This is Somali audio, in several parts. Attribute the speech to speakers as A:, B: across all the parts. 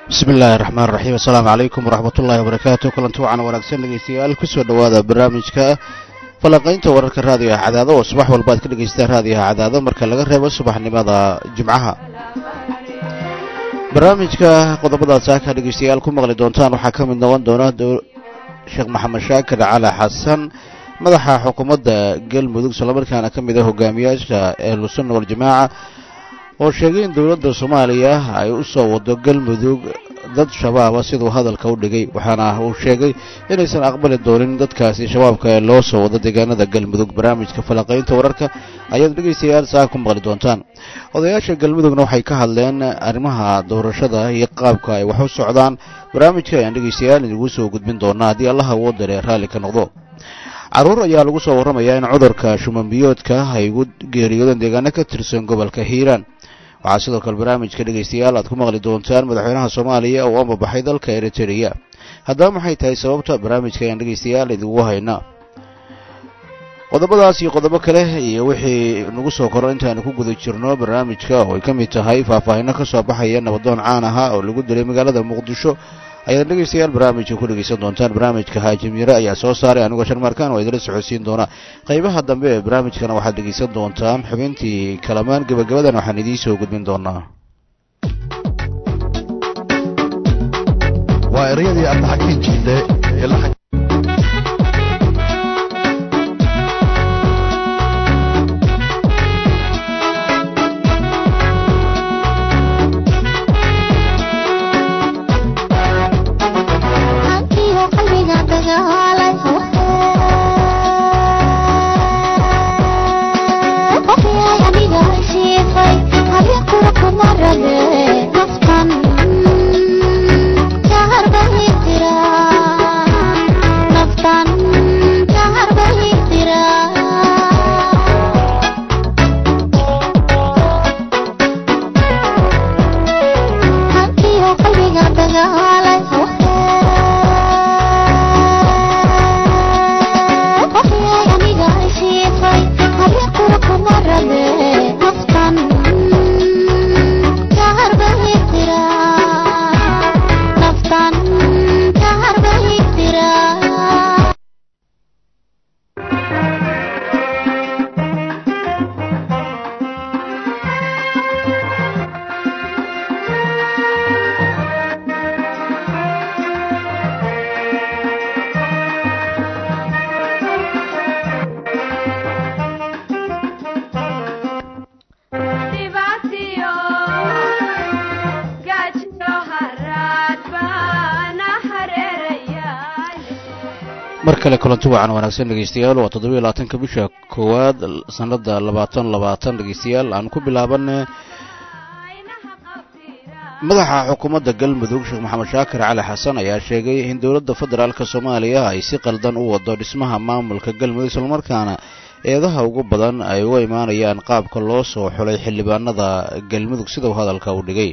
A: bismi illaahi raxmaan raxiim assalaamu calaykum waraxmat ullaahi wabarakaatu kulanti wacan wanaagsan dhegeystayaal kusoo dhowaada barnaamijka falanqaynta wararka raadiyaha cadaado oo subax walba aad ka dhegaystaan raadiyaha cadaado marka laga reebo subaxnimada jimcaha barnaamijka qodobadaad saaka dhegeystayaal ku maqli doontaan waxaa ka mid noqon doona sheekh maxamed shaakir cali xasan madaxa xukuumadda galmudug islamarkaana ka mid ah hogaamiyaasha ahlusunna waljamaaca oo sheegay in dowladda soomaaliya ay u soo wado galmudug dad shabaaba siduu hadalka u dhigay waxaana uu sheegay inaysan aqbali doonin dadkaasi shabaabka ee loo soo wado deegaanada galmudug barnaamijka falanqaynta wararka ayaad dhegaystayaal saa ku maqli doontaan odayaasha galmudugna waxay ka hadleen arrimaha doorashada iyo qaabka ay wax u socdaan barnaamijka ayaan dhegaystayaal idigu soo gudbin doonaa haddii allaha uu dare raalli ka noqdo carruur ayaa lagu soo warramayaa in cudurka shumanbiyoodka ay ugu geeriyoodeen deegaano ka tirsan gobolka hiiraan waxaa sidoo kale barnaamijka dhegaystayaal aad ku maqli doontaan madaxweynaha soomaaliya oo ambabaxay dalka eritrea haddaba maxay tahay sababta barnaamijka ayaan dhegaystayaal idigu haynaa qodobadaas iyo qodobo kale iyo wixii nagu soo koro intaanu ku guda jirno barnaamijka oo ay ka mid tahay faahfaahinno ka soo baxaya nabadoon caan ahaa oo lagu dilay magaalada muqdisho ayaad dhegaystayaal barnaamijka ku dhegaysan doontaan barnaamijka haajim yare ayaa soo saaray anigoo sharmarkaan oo idila socodsiin doona qaybaha dambe ee barnaamijkana waxaad dhegaysan doontaan xubintii kalamaan gebagabadan waxaan idiin soo gudbin doonaa
B: waa ereyadii abdaxakiin jidde
A: mar kale kulanti wacan wanaagsan dhegeystayaal waa toddobiyo labaatanka bisha koowaad sanada labaatan labaatan dhegeystayaal aan ku bilaabanne madaxa xukuumadda galmudug sheekh maxamed shaakir cali xasan ayaa sheegay in dowladda federaalk soomaaliya ay si qaldan u wado dhismaha maamulka galmudug islamarkaana eedaha ugu badan ay uga imaanayaan qaabka loo soo xulay xildhibaanada galmudug sidau hadalka u dhigay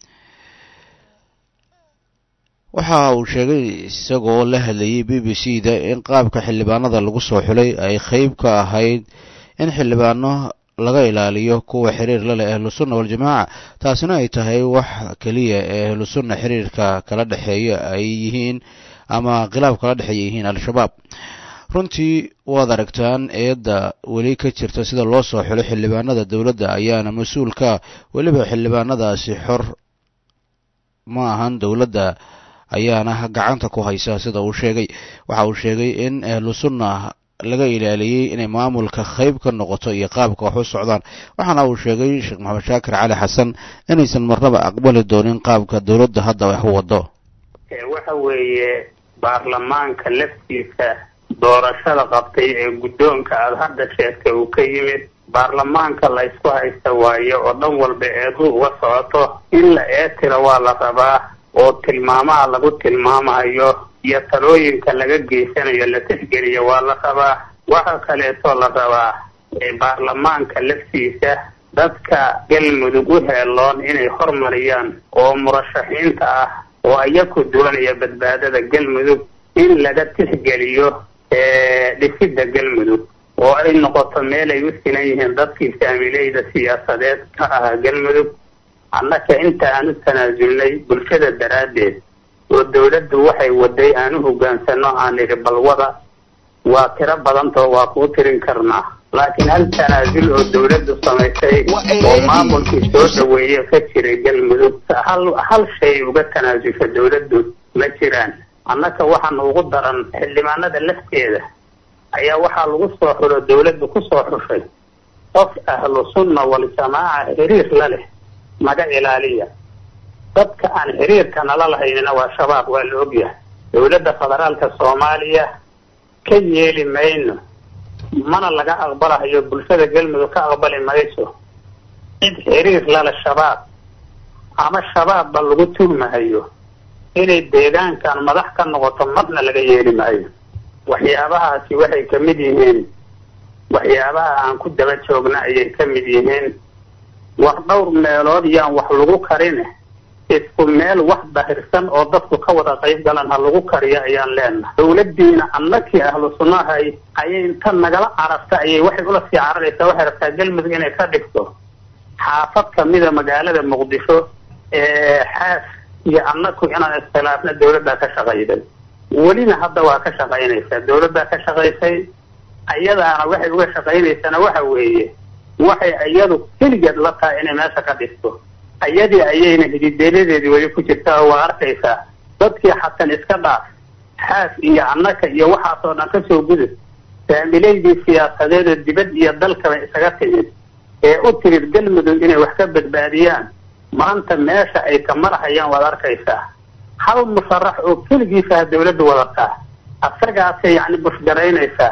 A: waxa uu sheegay isagoo la hadlayay b b c da in qaabka xildhibaanada lagu soo xulay ay qeyb ka ahayd in xildhibaano laga ilaaliyo kuwa xiriir la leh ahlusunna waljamaaca taasina ay tahay wax keliya ee ahlusunna xiriirka kala dhexeeya ay yihiin ama khilaaf kala dhexeeya yihiin al-shabaab runtii waad aragtaan eedda weli ka jirta sida loo soo xulay xildhibaanada dowladda ayaana mas-uulka weliba xildhibaanadaasi xor ma ahan dowladda ayaana gacanta ku haysa sida uu sheegay waxa uu sheegay in ahlu sunna laga ilaaliyey inay maamulka qayb ka noqoto iyo qaabka wax u socdaan waxaana uu sheegay sheekh maxamed shaakir cali xasan inaysan marnaba aqbali doonin qaabka dowladda hadda wax u wado
C: waxa weeye baarlamaanka laftiisa doorashada qabtay ee guddoonka aada hadda sheegtay uu ka yimid baarlamaanka la ysku haysta waayo oo dhan walba eedu uga socoto in la eetira waa la rabaa oo tilmaamaha lagu tilmaamayo iyo talooyinka laga geysanayo la tixgeliyo waa la rabaa waxa kaleetoo la rabaa baarlamaanka laftiisa dadka galmudug u heeloon inay hormariyaan oo murashaxiinta ah oo iyaku doonaya badbaadada galmudug in laga tixgeliyo dhisidda galmudug oo ay noqoto meel ay u sinan yihiin dadkii saamileyda siyaasadeed ka ahaa galmudug annaka inta aan u tanaasulnay bulshada daraaddeed oo dawladdu waxay waday aan u hogaansano aan idhi balwada waa tiro badantao waa kuu tirin karnaa laakiin hal tanaasul oo dawladdu samaysay oo maamulkii soo dhaweeye ka jiray galmudug hal hal shay uga tanaasulka dawladdu ma jiraan annaka waxaan ugu daran xildhibaanada lafteeda ayaa waxaa lagu soo xulo dawladdu kusoo xushay qof ahlu sunna waljamaaca xiriir la leh naga ilaaliya dadka aan xiriirka nala lahaynina waa shabaab waa la ogyahay dawladda federaalka soomaaliya ka yeeli mayno mana laga aqbalahayo bulshada galmudug ka aqbali mayso cid xiriir lale shabaab ama shabaabba lagu tuhmahayo inay deegaankan madax ka noqoto marna laga yeeli maayo waxyaabahaasi waxay ka mid yihiin waxyaabaha aan ku daba joogna ayay ka mid yihiin war dhowr meelood yaan wax lagu karine isku meel wax dahirsan oo dadku ka wada qayb galan ha lagu kariyo ayaan leenahay dawladdiina annakii ahlu sunnahay ayay inta nagala cararta ayay waxay ula sii cararaysaa waxay rabtaa galmudug inay ka dhigto xaafad kamida magaalada muqdisho ee xaas iyo annaku inaan iskhilaafna dawladdaa ka shaqayday welina hadda waa ka shaqaynaysaa dawladdaa ka shaqaysay ayadaana waxay uga shaqaynaysana waxa weeye waxay iyadu keligeed la tahay inay meesha ka dhigto ayadii ayayna hidideeladeedii weli ku jirtaa oo waa arkaysaa dadkii xasan iska dhaaf xaas iyo annaka iyo waxaasoo dhan kasoo gudub faamileydii siyaasadeed oo dibad iyo dalkaba isaga timid ee u tirid galmudug inay wax ka badbaadiyaan maanta meesha ay ka marahayaan waad arkaysaa hal musharax oo keligiisaha dawladda wadataa asagaasay yacni bushgaraynaysaa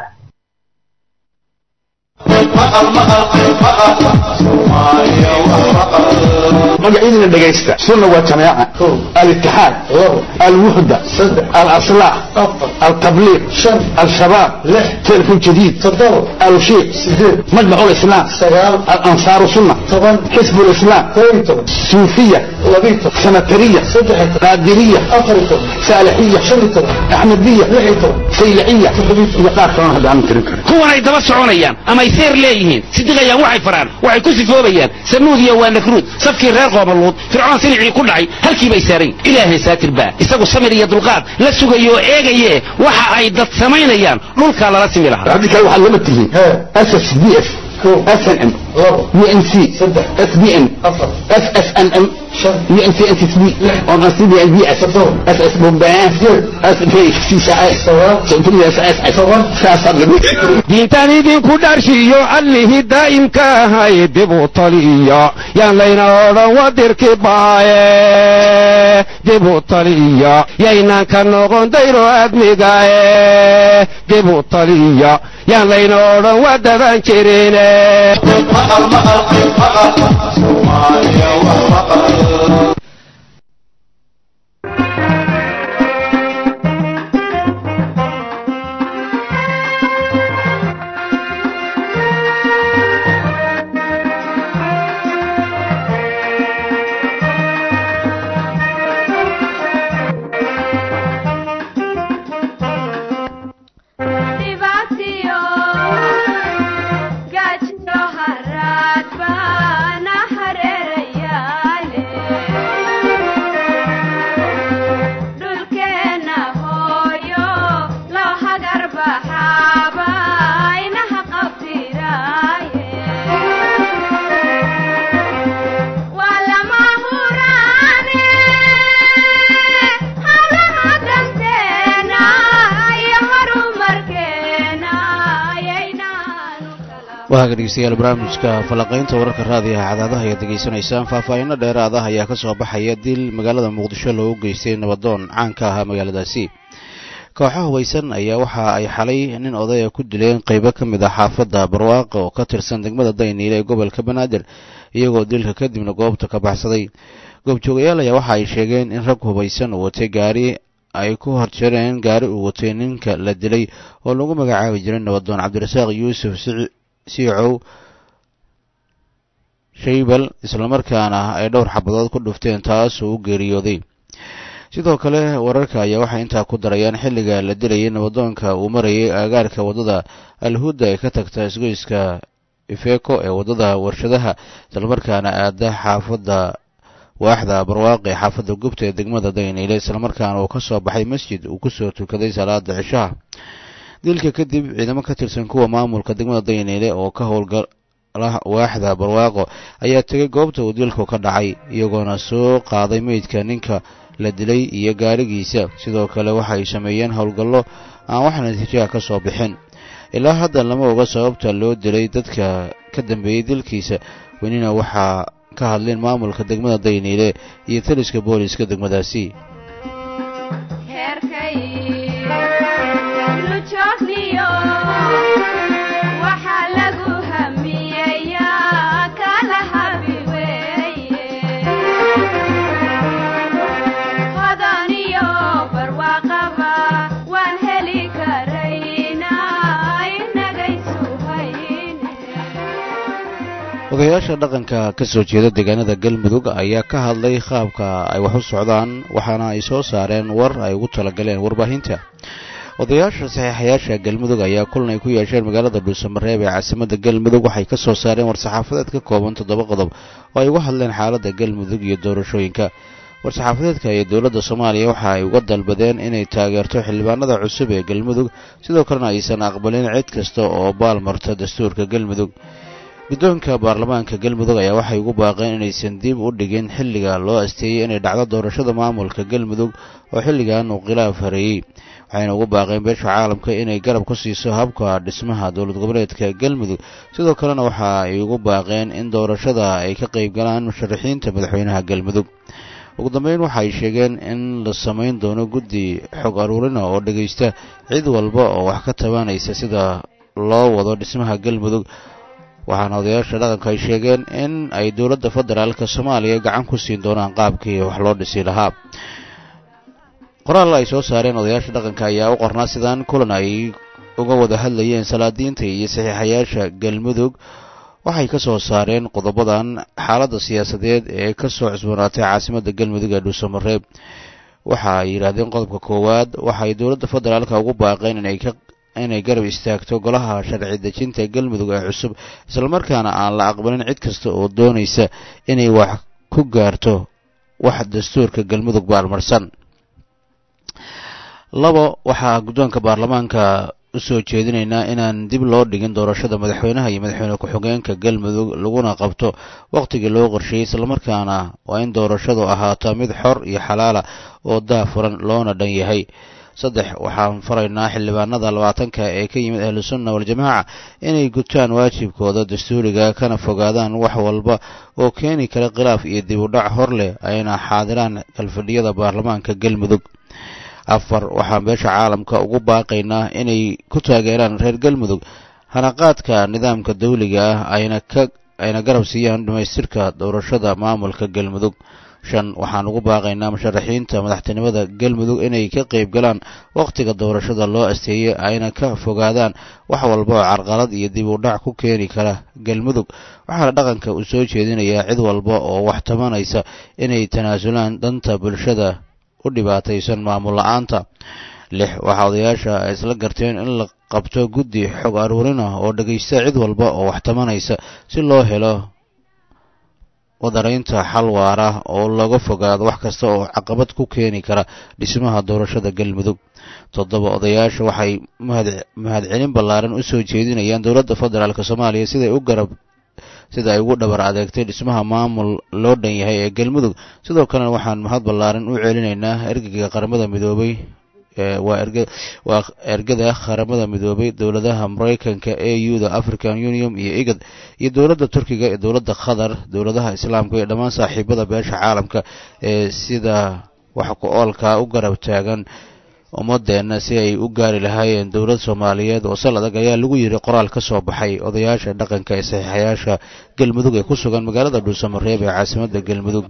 B: magacyadina dhegaysta sunna waa jamaaca alitixaad alwuxda alaslaax altabliiq alshabaab telefon jadiid alshiiq majmac lislaam alansaaru sunna xisb lislaam suufiya sanatariya qaadiriya saalixiya axmediya sayliciya iyo qaar kalona hadda aan tirin karin
D: kuwan ay daba soconayaan ama ay seer leeyihiin sidiqayaan waxay faraan waxay ku sifoobayaan sanuud iyo waa nakruud safkii reer qoomaluud fircoon silicii ku dhacay halkii bay saarayn ilaahay saatir baa isagu samir iyo dulqaad la sugayo oo eegaye waxa ay dad samaynayaan dhulkaa lala simi lahaa
B: haddii kale waxaad lama tihiin ss d f snm unc sbn ssnm unccb on cbnb ss bombaan
D: diintan idinku dharshiyo allihii daa'imka ahay dib u taliya yaan layna odhan wadirki baaye dib u taliya yaynaan ka noqon dayro admigae dib u taliya yaan layna odhan wadaban jirine
A: waaga dhegeystayaal barnaamijka falanqaynta wararka raadiyaha cadaadaha ayaad degeysanaysaan faahfaahinno dheeraad ah ayaa ka soo baxaya dil magaalada muqdisho loogu geystay nabadoon caanka ahaa magaaladaasi kooxaha hubaysan ayaa waxa ay xalay nin odaya ku dileen qeybo ka mid ah xaafadda barwaaqa oo ka tirsan degmada dayniile ee gobolka banaadir iyagoo dilka kadibna goobta ka baxsaday goobjoogayaal ayaa waxa ay sheegeen in rag hubaysan uu watay gaari ay ku horjareen gaari uu watay ninka la dilay oo lagu magacaabi jiray nabadoon cabdirasaaq yuusuf siicow shaybal islamarkaana ay dhowr xabadood ku dhufteen taasoo u geeriyooday sidoo kale wararka ayaa waxay intaa ku darayaan xilliga la dilayay nabadoonka uu marayay aagaarka waddada alhuda ee ka tagta isgoyska ifeeko ee waddada warshadaha islamarkaana aada xaafadda waaxda barwaaqe xaafadda gubta ee degmada dayniile islamarkaana uu ka soo baxay masjid uu kusoo tukaday salaada cishaha dilka kadib ciidamo ka tirsan kuwa maamulka degmada dayniile oo ka howlgala waaxda barwaaqo ayaa tegay goobta uu dilku ka dhacay iyagoona soo qaaday meydka ninka la dilay iyo gaarigiisa sidoo kale waxa ay sameeyeen howlgallo aan wax natiijaha ka soo bixin ilaa hadda lama oga sababta loo dilay dadka ka dambeeyey dilkiisa welina waxaa ka hadleen maamulka degmada dayniile iyo taliska booliska degmadaasi odayaasha dhaqanka ka soo jeeda deegaanada galmudug ayaa ka hadlay qaabka ay wax u socdaan waxaana ay soo saareen war ay ugu talagaleen warbaahinta odayaasha saxiixayaasha galmudug ayaa kulan ay ku yeesheen magaalada dhuusamareeb ee caasimada galmudug waxay ka soo saareen war-saxaafadeed ka kooban toddoba qodob oo ay uga hadleen xaaladda galmudug iyo doorashooyinka war-saxaafadeedka iyo dowladda soomaaliya waxa ay uga dalbadeen inay taageerto xildhibaanada cusub ee galmudug sidoo kalena aysan aqbalin cid kasta oo baalmarta dastuurka galmudug guddoonka baarlamaanka galmudug ayaa waxay ugu baaqeen inaysan dib u dhigin xilliga loo asteeyey inay dhacdo doorashada maamulka galmudug oo xilligan uu khilaaf hareeyey waxayna ugu baaqeen beesha caalamka inay garab ku siiso habka dhismaha dowlad goboleedka galmudug sidoo kalena waxa ay ugu baaqeen in doorashada ay ka qayb galaan musharaxiinta madaxweynaha galmudug ugu dambeyn waxaay sheegeen in la samayn doono guddi xog aruurina oo dhegaysta cid walba oo wax ka tabanaysa sida loo wado dhismaha galmudug waxaana odayaasha dhaqanka ay sheegeen in ay dowladda federaalka soomaaliya gacan ku siin doonaan qaabkii wax loo dhisi lahaa qoraal ay soo saareen odayaasha dhaqanka ayaa u qornaa sidaan kulan ay uga wada hadlayeen salaadiinta iyo saxiixayaasha galmudug waxay ka soo saareen qodobadan xaaladda siyaasadeed ee ka soo cusboonaatay caasimadda galmudug ee dhuusamareeb waxa ay yidhaahdeen qodobka koowaad waxaay dowladda federaalka ugu baaqeen inay ka inay garab istaagto golaha sharci dejinta galmudug ee cusub islamarkaana aan la aqbalin cid kasta oo doonaysa inay wax ku gaarto wax dastuurka galmudug baalmarsan labo waxaa guddoonka baarlamaanka u soo jeedinaynaa inaan dib loo dhigin doorashada madaxweynaha iyo madaxweyne ku-xigeenka galmudug laguna qabto wakhtigii loo qorsheeyey islamarkaana waa in doorashadu ahaato mid xor iyo xalaala oo daafuran loona dhan yahay saddex waxaan faraynaa xildhibaanada labaatanka ee ka yimid ahlusunna waljamaaca inay gutaan waajibkooda dastuuriga kana fogaadaan wax walba oo keeni kara khilaaf iyo dib u dhac hor leh ayna xaadiraan kalfadhiyada baarlamaanka galmudug afar waxaan beesha caalamka ugu baaqaynaa inay ku taageeraan reer galmudug hanaqaadka nidaamka dawliga ah ayna ka ayna garab siiyaan dhammaystirka doorashada maamulka galmudug shan waxaan ugu baaqaynaa musharaxiinta madaxtinimada galmudug inay ka qayb galaan wakhtiga doorashada loo asteeyey ayna ka fogaadaan wax walba oo carqalad iyo dib u dhac ku keeni kara galmudug waxaana dhaqanka uu soo jeedinayaa cid walba oo wax tabanaysa inay tanaasulaan danta bulshada u dhibaataysan maamul la-aanta lix waxaa odayaasha ay isla garteen in la qabto guddi xog aruurina oo dhegaysta cid walba oo wax tabanaysa si loo helo wadaraynta xal waara oo laga fogaado wax kasta oo caqabad ku keeni kara dhismaha doorashada galmudug toddoba odayaasha waxay mahadcelin ballaaran u soo jeedinayaan dowladda federaalk soomaaliya siday u garab sida ay ugu dhabar adeegtay dhismaha maamul loo dhan yahay ee galmudug sidoo kalena waxaan mahad ballaaran u celinaynaa ergeyga qaramada midoobay waa erg waa ergada qaramada midoobay dowladaha maraykanka a u da african union iyo igad iyo dowladda turkiga iyo dowladda qatar dowladaha islaamka iyo dhammaan saaxiibada beesha caalamka ee sida wax ku oolka u garab taagan ummadeenna si ay u gaari lahaayeen dowlad soomaaliyeed oo sal adag ayaa lagu yidhi qoraal ka soo baxay odayaasha dhaqanka ee saxiixayaasha galmudug ee ku sugan magaalada dhuusamareeb ee caasimadda galmudug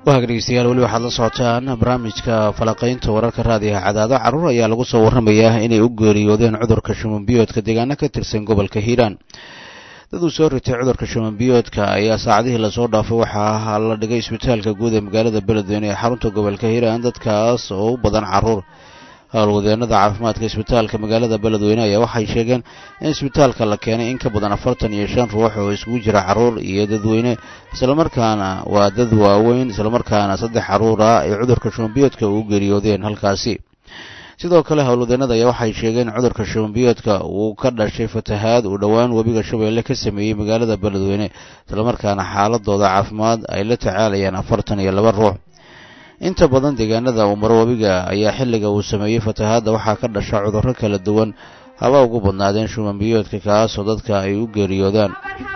A: waag dhegeystayaal weli waxaad la socotaan barnaamijka falaqaynta wararka raadiyaha cadaado carruur ayaa lagu soo warramayaa inay u geeriyoodeen cudurka shumanbiyoodka deegaano ka tirsan gobolka hiiraan dad uu soo ritay cudurka shumanbiyoodka ayaa saacadihii lasoo dhaafay waxaa la dhigay isbitaalka guud ee magaalada beledweyne ee xarunta gobolka hiiraan dadkaas oo u badan carruur howlwadeenada caafimaadka isbitaalka magaalada beledweyne ayaa waxay sheegeen in isbitaalka la keenay in ka badan afartan iyo shan ruux oo isugu jira carruur iyo dadweyne islamarkaana waa dad waaweyn islamarkaana saddex carruur ah ay cudurka shumanbiyoodka uu geeriyoodeen halkaasi sidoo kale howlwadeenada ayaa waxay sheegeen in cudurka shumanbiyoodka uu ka dhashay fatahaad uu dhowaan webiga shabeelle ka sameeyey magaalada beledweyne islamarkaana xaaladooda caafimaad ay la tacaalayaan afartan iyo laba ruux inta badan deegaanada uu maro webiga ayaa xilliga uu sameeyey fatahaadda waxaa ka dhasha cudurro kala duwan haba ugu badnaadeen shumanbiyoodka kaasoo dadka ay u geeriyoodaan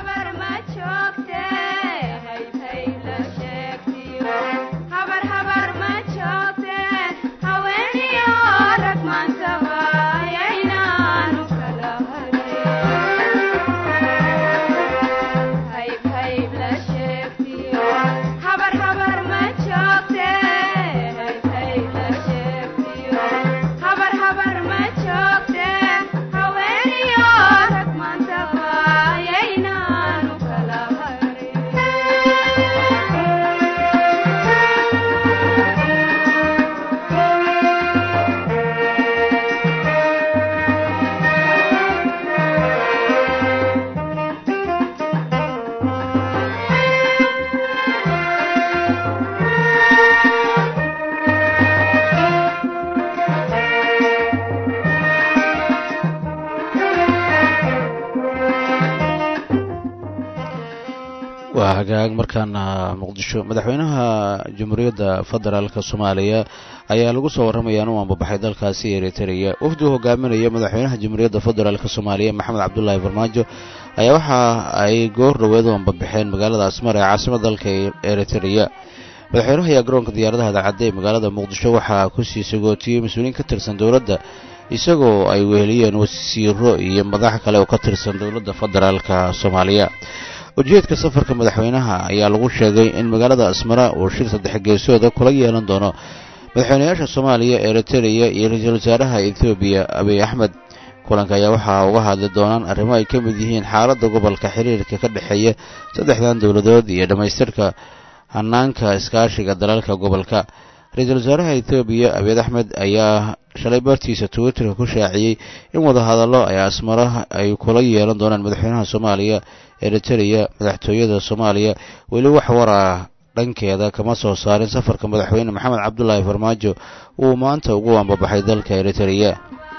A: waa hagaag markaana muqdisho madaxweynaha jamhuuriyadda federaalka soomaaliya ayaa lagu soo warramayaa inuu ambabaxay dalkaasi eritrea wafdi uu hogaaminaya madaxweynaha jamhuuriyadda federaalk soomaaliya maxamed cabdulaahi farmaajo ayaa waxa ay goor dhoweed u ambabaxeen magaalada asmar ee caasimada dalka eritrea madaxweynaha ayaa garoonka diyaaradaha dacadda ee magaalada muqdisho waxaa kusii sagootiyey mas-uuliyiin ka tirsan dowladda isagoo ay weheliyeen wasiiro iyo madax kale oo ka tirsan dowladda federaalka soomaaliya ujeedka safarka madaxweynaha ayaa lagu sheegay in magaalada asmara uu shir saddex geesooda kula yeelan doono madaxweynayaasha soomaaliya eritrea iyo ra-iisul wasaaraha ethoobiya abiy axmed kulanka ayaa waxaa uga hadli doonaan arrimo ay ka mid yihiin xaaladda gobolka xiriirka ka dhexeeya saddexdan dowladood iyo dhammaystirka hanaanka iskaashiga dalalka gobolka ra-iisul wasaaraha ethoobiya abiy axmed ayaa shalay bartiisa twitterka ku shaaciyey in wadahadallo ay asmara ay kula yeelan doonaan madaxweynaha soomaaliya eritrea madaxtooyada soomaaliya weli wax war ah dhankeeda kama soo saarin safarka madaxweyne maxamed cabdulaahi farmaajo uu maanta ugu ambabaxay dalka eritrea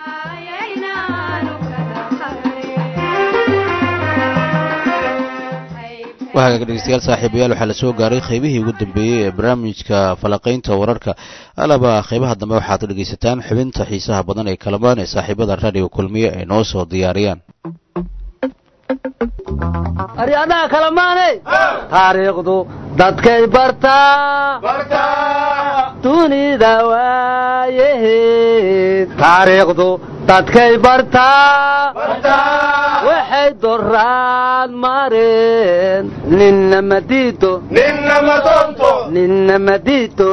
A: wahagaag dhegeystayaal saaxiibayaal waxaa la soo gaaray qaybihii ugu dambeeyey ee barnaamijka falaqaynta wararka alaba qaybaha dambe waxaad dhegaysataan xubinta xiisaha badan ee kalamaan ee saaxiibada raadiga kulmiye ay noo soo diyaariyaan
E: aryadaha kalamaane taariikhdu dadkay bartaa dunida waayaheed taariikhdu dadkay bartaa waxay doraan mareen ninna madiido ninna madiido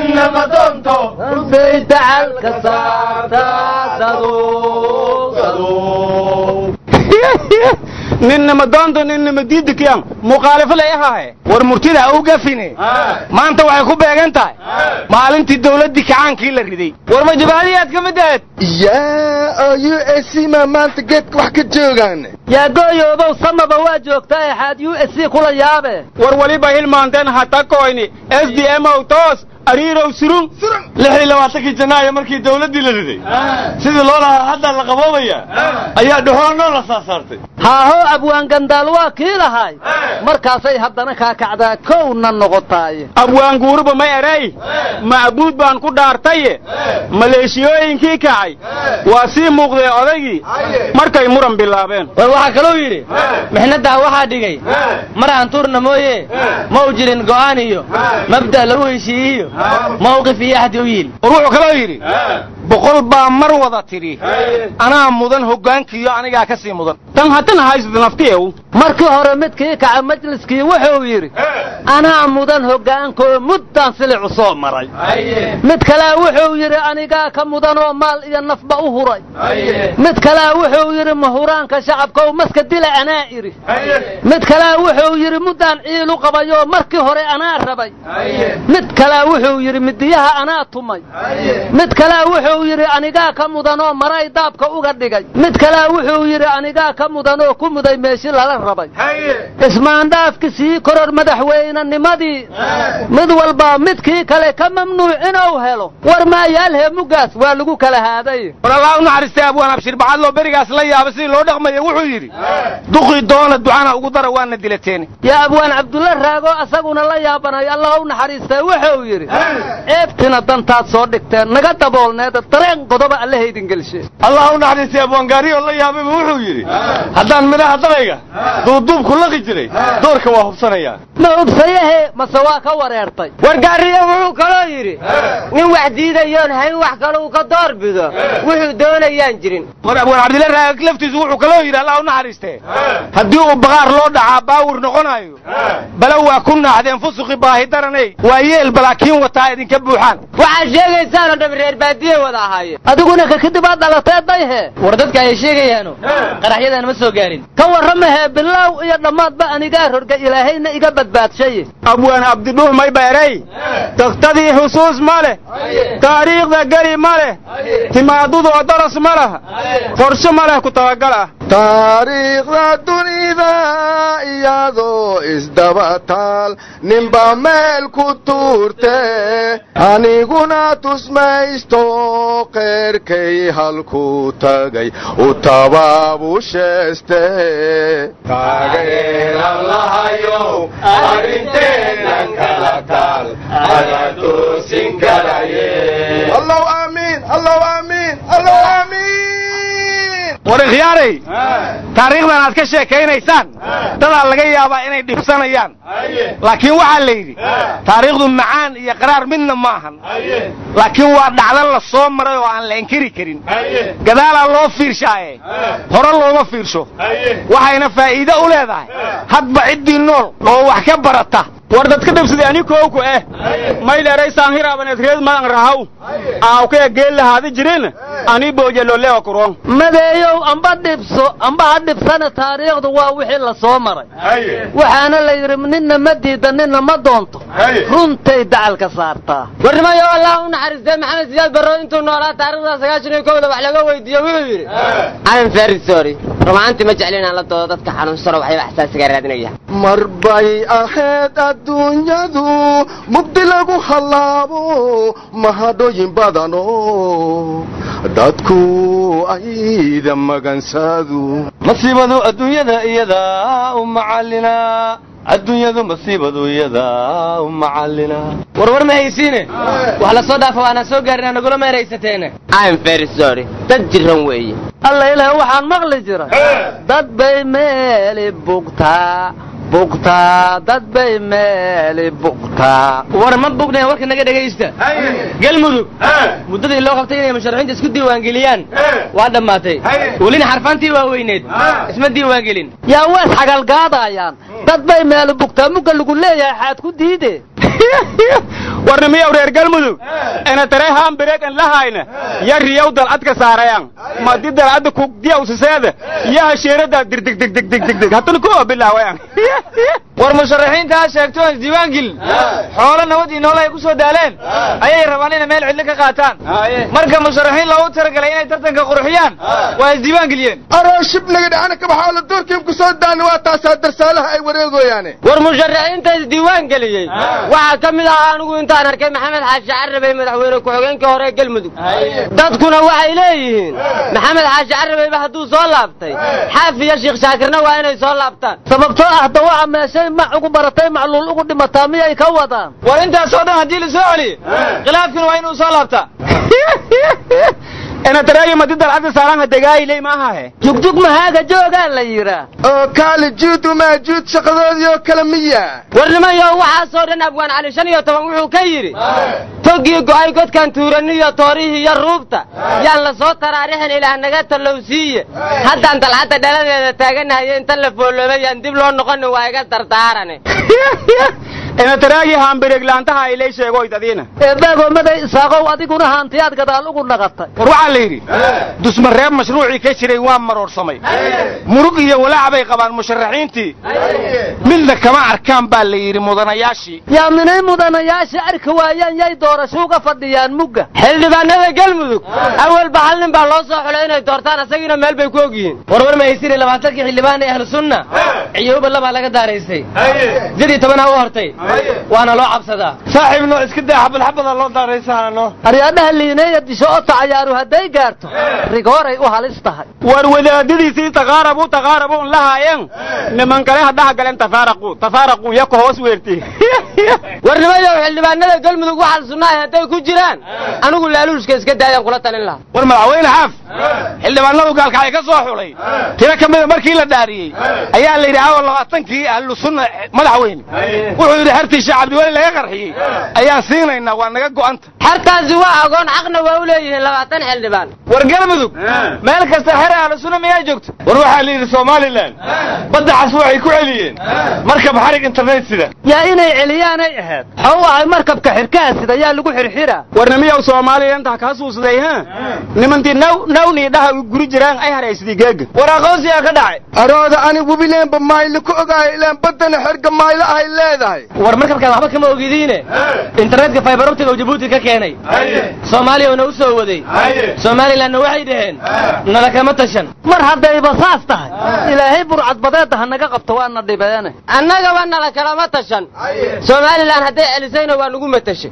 E: rusay dacalka saartaa
F: ninama doonto ninama diidikiyam mukhaalifo la ahaye war murtida u gafine maanta waxay ku beegan tahay maalintii dawladdii kacaankii la riday war ma jabahadiyaad ka mid ahayd
G: yaa oo u s c ma maanta geedka wax ka joogaan
E: yaa gooyoobow samaba waa joogtaa exaad u s c kula yaabe
F: war weliba hilmaanteen hatakoyni s d m ow toos ariirow surun lix iyo labaatankii janaayo markii dawladdii la riday sidii loo lahaa hadda la qaboobaya ayaa dhuxoolnoo la saasaartay
E: haaho abwaan gandaal waa kii lahay markaasay haddana kaa kacdaa kowna noqotaaye
F: abwaanguuruba may eray macbuud baan ku dhaartaye maleeshiyooyinkii kacay waa sii muuqdee odaygii markay muran bilaabeen
H: war waxaa kaluu yidhi mixnaddaa waxaa dhigay mar aan tuurna mooye ma u jirin go'aan iyo mabda' lagu heshiiyiyo mawqif iyo axdi u yiil
F: war wuxuu kaloo yidhi boqol baa mar wada tidhi anaa mudan hoggaankiiyo anigaa ka sii mudan tan haddana haysad naftiyew
E: markii hore midkii kaca majliskii wuxuu yidhi anaa mudan hoggaankaoo muddaan silicu soo maray mid kalea wuxuu yidhi anigaa ka mudanoo maal iyo nafba u huray mid kalea wuxuu yidhi mahuraanka shacabkaoo maska dila anaa idhi mid kalea wuxuu yidhi muddaan ciilu qabayoo markii hore anaa rabay mid kalea wuxuu yidhi midiyaha anaa tumay mid kalea wuxuu yidhi anigaa ka mudanoo maray daabka uga dhigay mid kalea wuxuu yidhi anigaa ka mudanoo ku muday meeshi lala rabay ismaandhaafki sii koror madaxweynenimadii mid walba midkii kale ka mamnuuc inuu helo war maayaalhee muggaas waa lagu kala haaday
F: war allah u naxariistay abwaan abshir bacadloo berigaas la yaaba sidii loo dhaqmaya wuxuu yidhi duqii doona ducana ugu dara waana dilateeni
E: yaa abwaan cabdulla raago asaguna la yaabanay allah u naxariistay wuxuu yidhi ceebtina dantaad soo dhigteen naga daboolneeda dareen qodoba allahaydin gelshe
F: allah u naxariistay abwaan gaariyoo la yaabayba wuxuu yidhi haddaan midhaha dalayga duuduubku laqi jiray doorka waa hubsanayaa
E: ma hubsayahe mase waa ka wareertay
H: war gaariyo wuxuu kaloo yidhi nin wax diidayoon hayn wax kale uu ka door bido wuxuu doonayaan jirin
F: war abwaan cabdilla raag laftiisu wuxuu kaloo yidhi allah u naxariistee haddii uu baqaar loo dhacaa baawur noqonayo bala waa ku naaxdeen fusuqi baahi daranay waa yeel balaakiin wataa idinka buuxaan
H: waxaad sheegaysaanoo dham reer baadiye wada ahaayeen
E: adiguna ka kadib aad dhalatee dayhe
H: war dadka ay sheegayaano qaraxyadan ma soo gaarin
E: ka warramahee bilaaw iyo dhammaadba anigaa rorga ilaahayna iga badbaadshaye
F: abwaan abdidhuux may beeray tagtadii xusuus ma leh taariikhda geli ma leh timaadudoo daras ma laha qorshe ma leh ku tabagal ah
G: taariikhda dunida iyadoo isdaba taal ninba meel ku tuurte aniguna tusmaysto qeerkay halku tagay u tabaabusheeste allow aamiin allow aamiin allow aamiin
F: war ikhyaaray taariikhdan aad ka sheekaynaysaan dadaa laga yaabaa inay dhibsanayaan laakiin waxaa la yidhi taariikhdu macaan iyo qaraar midna ma ahan laakiin waa dhacdan la soo maray oo aan la inkiri karin gadaalaa loo fiirshaaye hore looma fiirsho waxayna faa'iide u leedahay hadba ciddii nool oo wax ka barata war dadka dhabsaday ani kooku eh mayleeraysaan hiraabaneed reed madan rahaw aawkaya geel lahaada jirin ani boojalolea kuron
E: madeeyow amba dhibso amba ha dhibsana taariikhdu waa wixii la soo maray waxaana la yidhi ninna ma diida ninna ma doonto runtay dacalka saartaa
H: warnimayo allah u naxariistay maxamed siyaad barro intuu noolaa taarikhda sagaashan iyo kowda wax laga weydiiyo wuxuu yidhi alan very sorry rumaantii ma jeclin aan la doodo dadka xanuunsano waxyaba xasaasiga raadinaya
G: mar bay ahayd adduunyadu mugdi lagu hallaabo mahadhooyin badano dadku ayda magansadu
I: masiibadu adduunyada iyadaa u macallina adduunyadu masiibadu iyadaa u macallina
H: warwar ma haysiine wax la soo dhaafo waanaan soo gaarin aan nagula meeraysateene im very sorry dad jiran weeye
E: alla ilaah waxaan maqli jiray dad bay meeli bugtaa bugtaa dad bay meeli bugtaa
H: war ma bugnayn warka naga dhegaysta galmudug muddadii loo qabtay inay musharaxiinta isku diiwaangeliyaan waa dhammaatay welina xarfaantii waaweyneed isma diiwaangelin
E: yaa wees xagalgaadayaan dad bay meeli bugtaa mugga lagu leeyahay xaad ku diide
F: warnimiyow reer galmudug ina tare haambireeg an lahayna ya riyow dalcadka saarayan madi dalcadda kugdiya usiseeda ya hasheerada dirdigdigdigdigdig haddana kuwa bilaawayan
H: war musharaxiinta ha sheegto aan isdiiwaan gelin xoolo nabad iyo nool ay ku soo daaleen ayay rabaan inay meel cidlo ka qaataan marka musharaxiin loogu talagalay inay tartanka qurxiyaan waa isdiiwaan geliyeen
G: aroo shib laga dhacana kabaxaa la doorkiim ku soo daana waa taasaa darsaalaha ay wareegoyaane
H: war musharaxiinta isdiiwaan geliyey waxaa ka mid ahaa anigu intaan arkay maxamed xaashi carabey madaxweyne ku-xigeenkii hore ee galmudug dadkuna waxay leeyihiin maxamed xaashi carabeyba hadduu soo laabtay xaaf iyo sheekh shaakirna waa inay soo laabtaan
E: sababtoo ah dawaca meeshay mac ugu baratay macluul ugu dhimataa miyay ka wadaan
H: war intaasoo dhan haddii la soo celiyo khilaafkuna waa inuu soo laabtaa
F: enataraayo madidal adda saaraanha degaayiley maahahe
E: jugjug mahaaga joogaa la yidhaa
G: oo kaali juud umaa juud shaqadoodii oo kale miya
H: war nimanyo waxaasoo dhan abwaan cali shan iyo toban wuxuu ka yidhi toggii go'ay godkan tuuraniyo toorihii iyo ruubta yaan la soo taraarixin ilaah naga tallowsiiye haddaan dalxadda dhaladeeda taaganahayo inta la fooloobay yaan dib loo noqonin waa iga dardaarane
F: enataraayi haambireeglaantaha ilay sheegoyd adiina
E: eebaagomaday isaaqow adiguna haantiyaad gadaal ugu naqatay
F: war waxaa la yidhi dusmareeb mashruucii ka jiray waa maroorsamay murug iyo walaac bay qabaan musharaxiintii midna kama arkaan baa la yidhi mudanayaashii
E: yaa minay mudanayaasha arki waayaan yay doorasho uga fadhiyaan mugga
H: xildhibaanada galmudug awalba hal nin baa loo soo xulay inay doortaan asagiina meel bay ku ogyihiin
J: warwar ma haysiri labaatankii xildhibaan ee ahlu sunna ciyooba labaa laga daaraysay jid iyo tobanaa u hortay waana loo cabsadaa
I: saaxiibno iska daa xabadxabada loo daaraysaano
E: aryaadhaha liineeya disho oo tacayaaru hadday gaarto rigooray u halis tahay
F: war wadaadadiisii taqaarabu taqaarabu un lahaayeen niman kale hadhaha galeen tafaaraqu tafaaraqu yako hoos weerti
H: war nimayow xildhibaanada galmudug waxal sunnahay hadday ku jiraan anigu laaluushka iska daayaan kula talin lahaa
F: war madaxweyne xaaf xildhibaanadu gaalkacay ka soo xulay tiro ka mida markii la dhaariyey ayaa la yidhi awa labaatankii ahlu sunna madaxweyne wuxuu yidhi xertii sheekh cabdiweli laga qarxiyey ayaan siinaynaa waa naga go'anta
H: xertaasi waa agoon xaqna waa u leeyihiin labaatan xildhibaan
I: war galmudug meel kasta xere ahlu sunna miyaa joogta war waxaa la yidhi somalilan badda cas waxay ku celiyeen markab xarig internet sida
E: yaa inay celiyaanay ahayd waxau ahay markabka xirkaha sida yaa lagu xirxira
F: war nimiyow soomaaliya intaa kaa suusday ha nimantii naw nawnii dhaha guri jiraan ay haraysidii geega
I: war aqoonsiyaa ka dhacay
G: arooda ani webileenba maayli ku ogaayo ilaan baddana xerga maaylo ahay leedahay
J: war markabkan waxba kama ogidiine internetka fiberoptiga uu jabuuti ka keenay soomaaliya una u soo waday somalilanna waxay dhaheen nala kama tashan
E: mar haddayba saas tahay ilaahay burcadbadeedda ha naga qabto waana dhibeene
H: annagaba nala kalama tashan somalilan hadday celisayna waa nagu matashay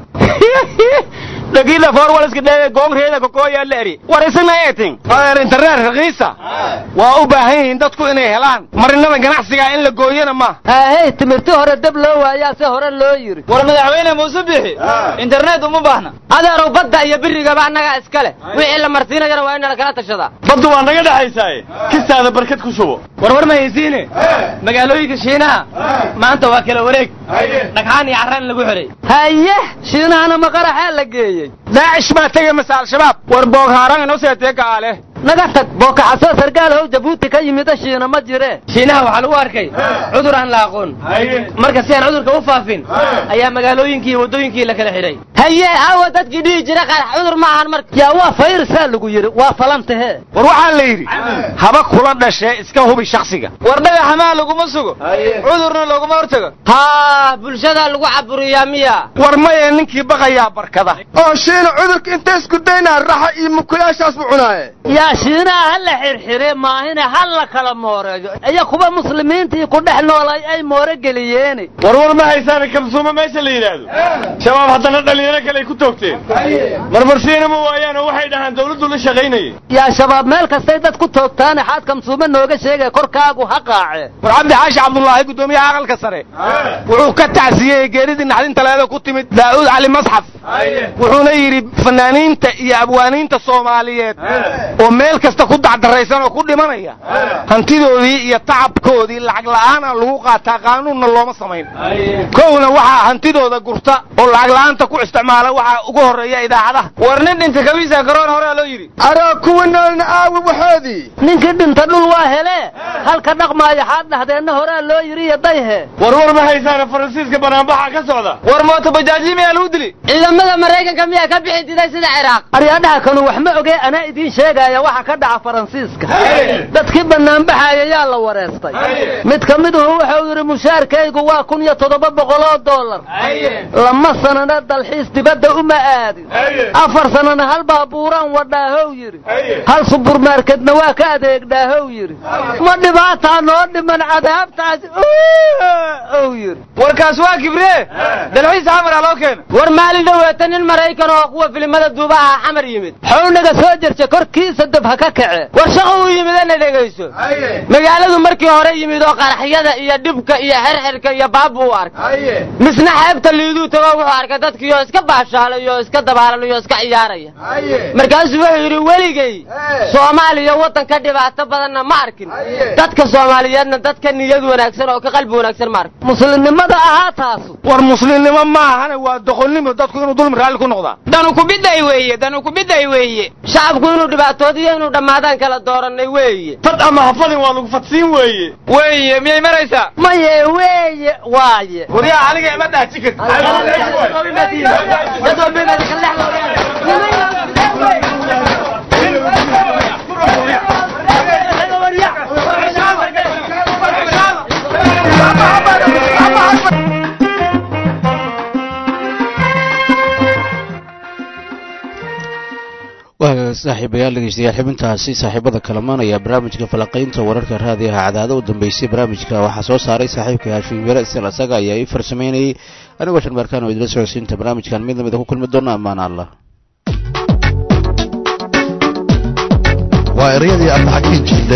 F: dhagiila forwalska dhee goongreeda kokooyaa la eri war isna eetin adeer internet raqiisa waa u baahan yihiin dadku inay helaan marinada ganacsiga in la gooyana ma
E: haahey timirti hore dab loo waayaa se hore loo yidhi
J: war madaxweyne muuse bixi internet uma baahna
H: adeerow badda iyo birigaba annagaa iska leh wixii la marsiinayana waa in nala kala tashadaa
I: baddu waa naga dhexaysaaye kistaada barkad ku shubo
J: war war ma haysiine magaalooyinka shiinaha maanta waa kala wareeg dhagxaan iyo carraan lagu xidhay
E: haye shiinahana maqaraxaa la geeyey
F: daacish baa tegay mase al-shabaab war booghaaraan inoo seetee ka'ale
E: naga tag bookaxasoo sargaal how jabuuti ka yimida shiina ma jiree
J: shiinaha waxaa lagu arkay cudur aan la aqoon marka si aan cudurka u faafin ayaa magaalooyinkii iyo waddooyinkii la kala xidhay
H: haye aawa dadkii dhihi jira qarax cudur ma ahan marka
E: yaa waa fayrisaa lagu yidhi waa falantahee
F: war waxaa la yidhi haba kula dhashee iska hubi shaksiga
J: war dhagaxamaa laguma sugo cudurna looguma hortago
H: haa bulshadaa lagu caburiyaa miya
F: war maye ninkii baqayaa barkada
G: oo shiina cudurka inta isku daynaa raxa iyo mukulaashaas bu cunaaye
E: yaa shiinaha ha la xirxire maahine ha la kala mooreeyo iyo kuwa muslimiintii ku dhex noolay ay moore geliyeeni
I: war war ma haysaana kabsuuma meesha la yidhaahdo shabaab haddana dhalinyaro kale ay ku toogteen marmarsiina ma waayaan oo waxay dhahaan dawladdu la shaqaynayay
E: yaa shabaab meel kastay dad ku toogtaane xaad kamsuume nooga sheegay korkaagu ha qaace
F: war cabdi xaashi cabdullaahi guddoomiyaha aqalka sare wuxuu ka tacsiyey geeridii naxdinta leeda ku timid daa'uud cali masxaf wuxuuna yidhi fanaaniinta iyo abwaaniinta soomaaliyeed oo meel kasta ku dacdaraysan oo ku dhimanaya hantidoodii iyo tacabkoodii lacag la'aana lagu qaataa qaanuunna looma samayn kowna waxaa hantidooda gurta oo lacag la'aanta ku isticmaala waxaa ugu horreeya idaacadaha
J: war nin dhinta kabiisa garoon horea loo yidhi
G: aroo kuwa noolna aawi waxoodii
E: ninkii dhinta dhul waa hele halka dhaqmaaya xaad dhahdeenna horaa loo yidhi iyo dayhe
I: war war ma haysaana faransiiska banaanbaxa ka socda
J: war mooto bajaaji miyaa lagu dili
H: ciidamada maraykanka miyaa ka bixi diday sida ciraaq
E: aryaadhaha kanu wax ma ogee anaa idiin sheegaya waxa ka dhaca faransiiska dadkii banaanbaxaaya yaa la wareestay mid ka miduhu wuxuu yidhi mushaarkaygu waa kun iyo toddoba boqoloo dollar lama sanana dalxiis dibadda uma aadin afar sanana hal baabuuraan wadhaahow yidhi hal suburmarkedna waa ka adeegdhaahow yidhi ma dhibaataa noo dhiman cadaabtaasi ow yidhi
J: warkaas waa kibree dalxiis xamara loo keena
H: war maalin dhoweeta nin maraykan oo kuwa filimada duubaha xamar yimid
E: xownaga soo jerja korkiisa dab ha ka kace
H: war shaqo uu yimidana dhegayso magaaladu markii hore yimid oo qaraxyada iyo dhibka iyo xerxerka iyo baabu u arkay misna xeebta liiduu tago wuxuu arkay dadkiioo iska baashaalaya oo iska dabaalanaya oo iska ciyaaraya markaasuu wuxuu yidhi weligay soomaaliya waddan ka dhibaato badanna ma arkin dadka soomaaliyeedna dadka niyad wanaagsan oo ka qalbi wanaagsan ma arkin
E: muslimnimada ahaa taasu
F: war muslimnimo maahane waa doqonnimo dadku inuu dulmi raalli ku noqdaa
J: danu kubiday weeye danu kubiday weeye
H: shacabku inuu dhibaatoodiyo inuu dhammaadaan kala doorannay weeye
I: fad ama hafadin waa lagu fadsiin weeye
J: weeye miyay maraysaa
E: maye weeye waaye
I: waryaa aniga ima dhaaji
A: waa saaxiibayaal dhegeystayaal xibintaasi saaxiibada kalamaan ayaa barnaamijka falaqaynta wararka raadiyaha cadaado u dambeysay barnaamijka waxaa soo saaray saaxiibka haashim yare isla isaga ayaa ii farsamaynayey anigoo shanbaarkaan oo idila socodsiinta barnaamijkan mid lamida ku kulmi doona ammaan allah
K: waa ereyadii abdaxakiin jinde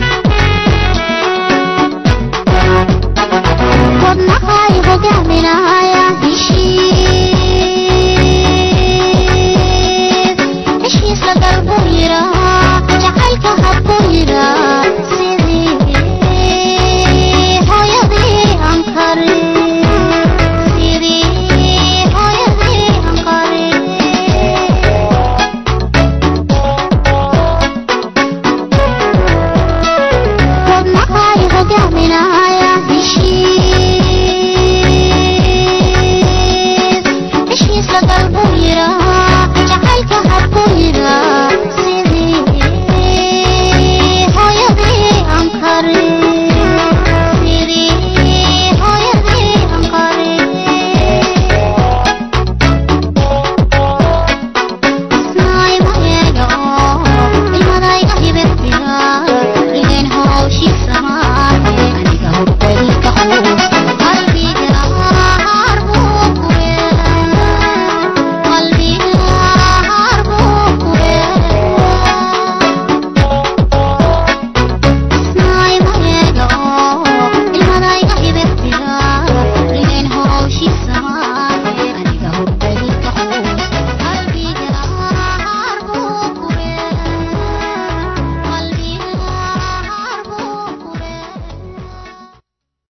L: wadnahay hogaaminaa